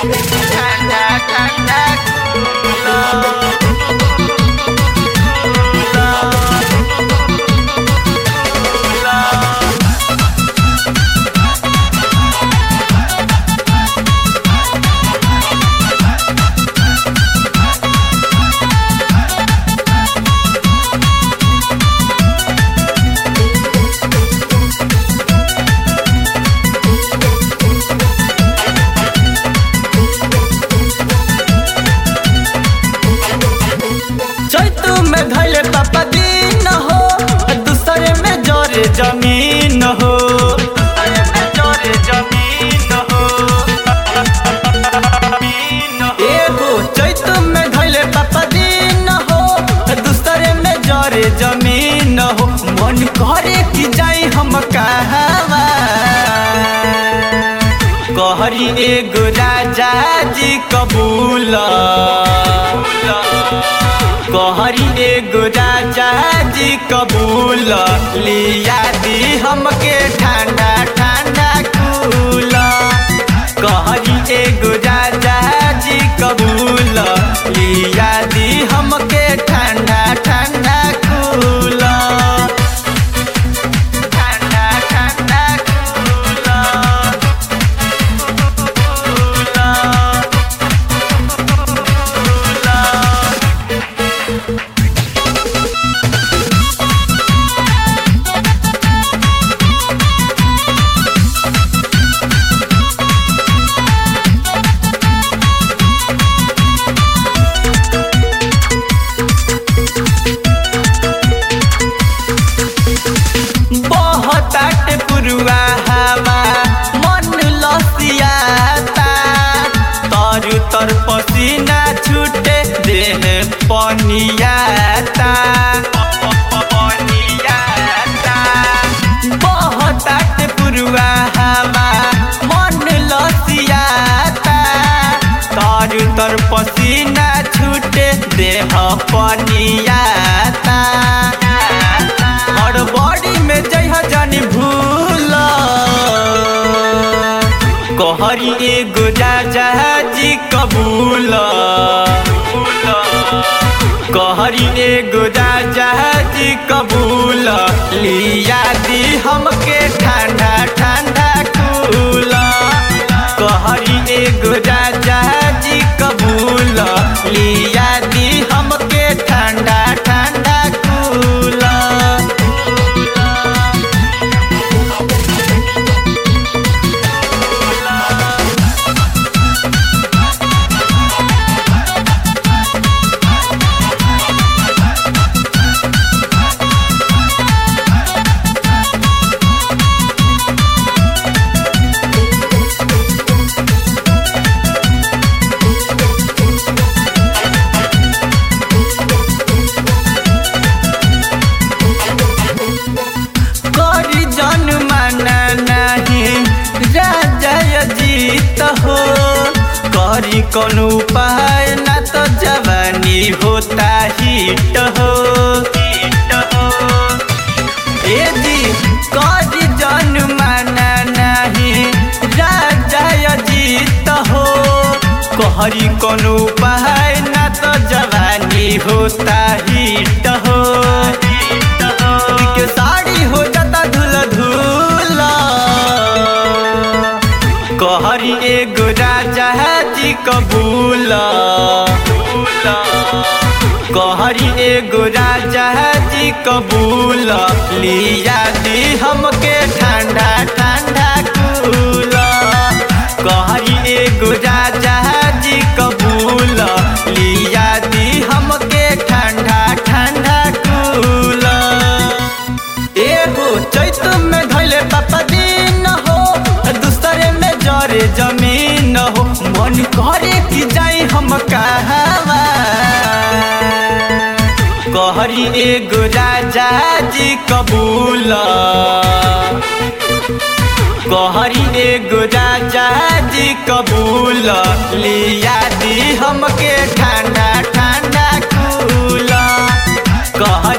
ঠান্ডা ঠান্ডা কুলো चैतु में धैले पापा दिन हो दूसरे में जोरे जमीन हो दूसरे में जोरे जमीन हो एगो चैतु में धैले पापा दिन हो दूसरे में जोरे जमीन हो मन करे कि जाई हम कहवा कहरी एगो राजा जी कबूल कहरी एगो राजा जी कबूल लिया दी हमके ठंडा ठंडा कूल कहरी एगो राजा जी कबूल लिया दी हमके ठंडा ठंडा कूल ठंडा ठंडा कूल बहतात पुरुआ हवा मन लसियाता तरु तर पसीना छूटे देह पनियाता पनियाता बहतात पुरुआ हवा मन लसियाता तरु तर पसीना छूटे देह पनियाता और बॉडी में जइह जानी भूल कहरी एगो राजा जी कबूल कहरी एगो राजा जी कबूल लिया दी हमके ठंडा ठंडा कूल कहरी एगो राजा जी कबूल लिया दी हमके ठंडा ठंडा कूल करी जन माना नहीं राजा जीत हो करी कौन उपाय ना तो जवानी होता हिट हो हिट हो ए जी करी जन माना नहीं राजा जीत हो कहरी कौन उपाय ना तो जवानी होता हिट हो हिट हो के साड़ी हो जाता धुल धुल कहरी एगो राजा जी कबूल कहरी एगो राजा जी कबूल लिया दी हमके ठंडा ठंडा कूल कहरी एगो राजा जी कबूल लिया दी हमके ठंडा ठंडा कूल एगो चैत में धैले पापा दिन हो दूसरे में जरे जमीन हो मन करे कि जाई हम कहवा कहरी एगो राजा जी कबूल कहरी एगो राजा जी कबूल लिया दी हमके ठंडा ठंडा कूल कह